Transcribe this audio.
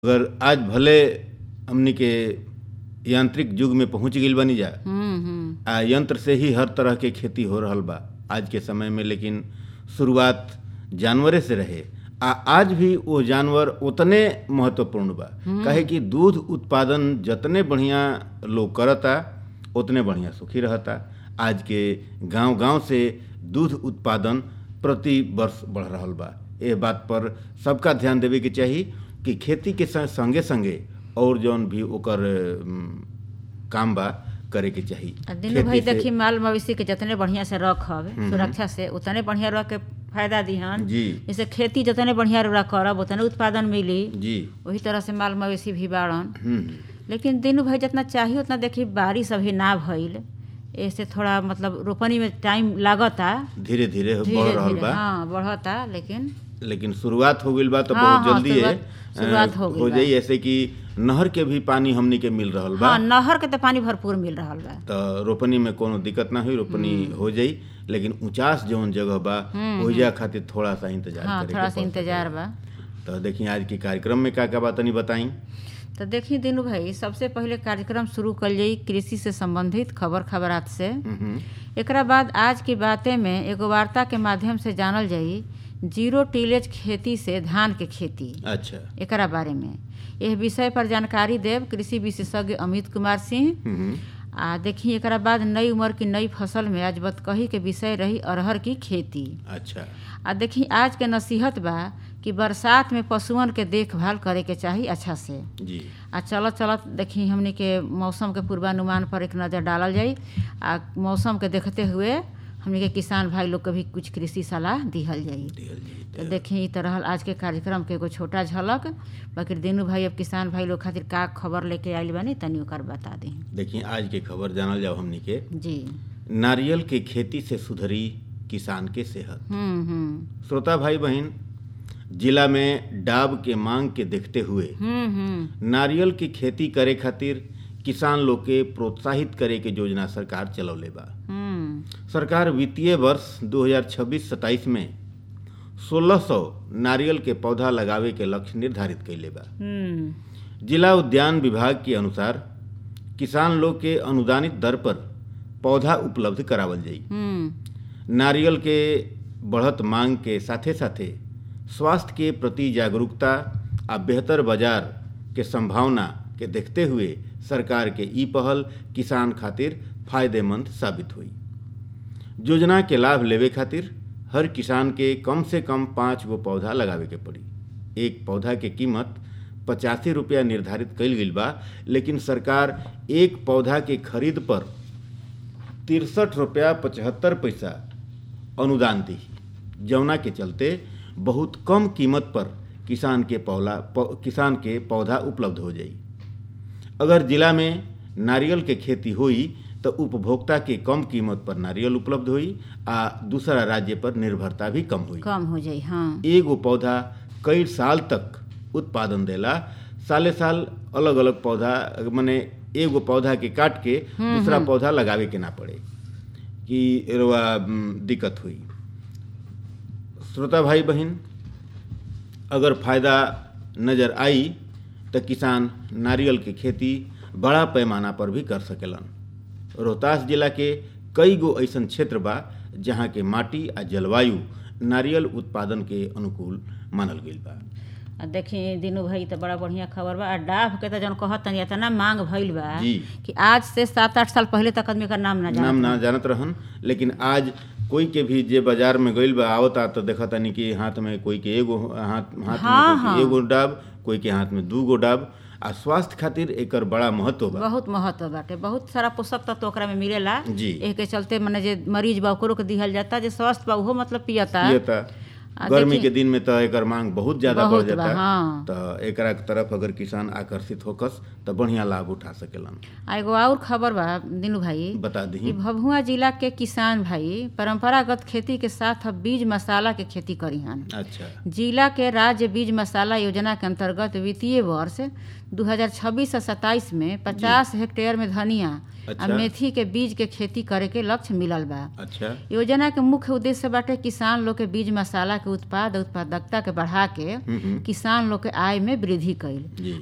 अगर आज भले हमनी के यांत्रिक युग में पहुंच गइल बानी जा हम्म हम्म आ यंत्र से ही हर तरह के खेती हो रहल बा आज के समय में लेकिन शुरुआत जानवरे से रहे आ आज भी वो जानवर उतने महत्वपूर्ण बा काहे कि दूध उत्पादन जतने बढ़िया लोग करता उतने बढ़िया सुखी रहता आज के गांव गांव से दूध उत्पादन प्रति वर्ष बढ़ रहल बा ए बात पर सबका ध्यान देवे के चाही कि खेती के संग- संगे संगे और जौन भी ओकर अम, काम बा करे के चाही आ दिनू खेती भाई से- देखी माल मवेशी के जितने बढ़िया से रखब सुरक्षा से उतने बढ़िया रख के फायदा दिहन जी जैसे खेती जितने बढ़िया रख करब उतने उत्पादन मिली जी वही तरह से माल मवेशी भी बाड़न हम्म लेकिन दिनू भाई जितना चाहिए उतना देखी बारिश अभी ना भइल ऐसे थोड़ा मतलब रोपनी में टाइम लागता धीरे धीरे बढ़ धीरे रहल धीरे बा हाँ बढ़ता लेकिन लेकिन शुरुआत हो गइल बा तो हाँ, बहुत हाँ, जल्दी है शुरुआत- शुरुआत हो गइल हो बा। जाई ऐसे कि नहर के भी पानी हमनी के मिल रहल बा हाँ नहर के तो पानी भरपूर मिल रहा बा तो रोपनी में कोनो दिक्कत ना हुई रोपनी हो जाई लेकिन ऊंचास जौन जगह बा ओहिजा खातिर थोड़ा सा इंतजार हाँ करे थोड़ा के सा पड़ इंतजार सकेला। बा तो देखिए आज के कार्यक्रम में का का बात तनी बताई तो देखी दिनू भाई सबसे पहले कार्यक्रम शुरू कल जाई कृषि से संबंधित खबर खबरात से एकरा बाद आज की बातें में एगो वार्ता के माध्यम से जानल जाई जीरो टीलेज खेती से धान के खेती अच्छा एकरा बारे में यह विषय पर जानकारी देव कृषि विशेषज्ञ अमित कुमार सिंह हम्म, आ देखी एकरा बाद नई उम्र की नई फसल में आज बतकही के विषय रही अरहर की खेती अच्छा आ देखी आज के नसीहत बा कि बरसात में पशुअन के देखभाल करे के चाही अच्छा से जी आ चलत चलत देखी हमनी के मौसम के पूर्वानुमान पर एक नज़र डालल जाई आ मौसम के देखते हुए हमनी के किसान भाई लोग के भी कुछ कृषि सलाह दिहल जाई दिहल जी तो देखी ई तरह आज के कार्यक्रम के एगो छोटा झलक बाकी दिनू भाई अब किसान भाई लोग खातिर का खबर लेके आइल बानी तनी ओकर बता दी देखिए आज के खबर जानल जाओ हमनी के जी नारियल के खेती से सुधरी किसान के सेहत हम्म हम्म श्रोता भाई बहन जिला में डाब के मांग के देखते हुए हम्म हम्म नारियल की खेती करे खातिर किसान लोग के प्रोत्साहित करे के योजना सरकार चलौले बा हम्म सरकार वित्तीय वर्ष 2026-27 में 1600 नारियल के पौधा लगावे के लक्ष्य निर्धारित कैले बा हम्म जिला उद्यान विभाग के अनुसार किसान लोग के अनुदानित दर पर पौधा उपलब्ध करावल जाई हम्म नारियल के बढ़त मांग के साथे साथे स्वास्थ्य के प्रति जागरूकता आ बेहतर बाजार के संभावना के देखते हुए सरकार के ई पहल किसान खातिर फायदेमंद साबित हुई योजना के लाभ लेवे खातिर हर किसान के कम से कम पाँच गो पौधा लगावे के पड़ी एक पौधा के कीमत पचासी रुपया निर्धारित कईल गईल बा लेकिन सरकार एक पौधा के खरीद पर तिरसठ रुपया पचहत्तर पैसा अनुदान दी जौना के चलते बहुत कम कीमत पर किसान के पौला पौ, किसान के पौधा उपलब्ध हो जाई अगर जिला में नारियल के खेती होई तो उपभोक्ता के कम कीमत पर नारियल उपलब्ध होई आ दूसरा राज्य पर निर्भरता भी कम होई कम हो जाई हाँ एगो पौधा कई साल तक उत्पादन देला साले साल अलग अलग पौधा माने एगो पौधा के काट के दूसरा पौधा लगावे के ना पड़े कि एरवा उम, दिक्कत हुई श्रोता भाई बहन अगर फायदा नज़र आई तो किसान नारियल के खेती बड़ा पैमाना पर भी कर सकेलन रोहतास जिला के कई गो ऐसन क्षेत्र बा जहाँ के माटी आ जलवायु नारियल उत्पादन के अनुकूल मानल गईल बा आ देखी दिनू भाई तो बड़ा बढ़िया खबर बा आ डाभ के तो जन कहत तनी इतना मांग भइल बा जी। कि आज से सात आठ साल पहले तक आदमी का नाम ना नाम जान ना जानत रहन लेकिन आज कोई के भी जे बाजार में गईल बा आवता तो देखता नहीं कि हाथ में कोई के एगो हाथ हाथ हाँ, में कोई के हाँ। एगो डाब कोई के हाथ में दू गो डाब आ स्वास्थ्य खातिर एकर बड़ा महत्व बा बहुत महत्व बाटे बहुत सारा पोषक तत्व ओकरा में मिलेला जी। एह के चलते मने जे मरीज बा ओकरो के दिहल जाता जे स्वस्थ बा उहो मतलब पियता पियता आ गर्मी देखी- के दिन में तो एकर मांग बहुत ज्यादा बढ़ बहुत बा, जाता हाँ। तो एकरा के तरफ अगर किसान आकर्षित होकस तो बढ़िया लाभ उठा सकेलन आ एगो और खबर बा दिनू भाई बता कि दी भभुआ जिला के किसान भाई परंपरागत खेती के साथ अब बीज मसाला के खेती करी हन अच्छा जिला के राज्य बीज मसाला योजना के अंतर्गत वित्तीय वर्ष 2026 से 27 में 50 हेक्टेयर में धनिया आ अच्छा। मेथी के बीज के खेती करे के लक्ष्य मिलल बा अच्छा योजना के मुख्य उद्देश्य बाटे किसान लोग के बीज मसाला के उत्पाद और उत्पादकता के बढ़ा के हम्म, हम्म, किसान लोग के आय में वृद्धि कईल जी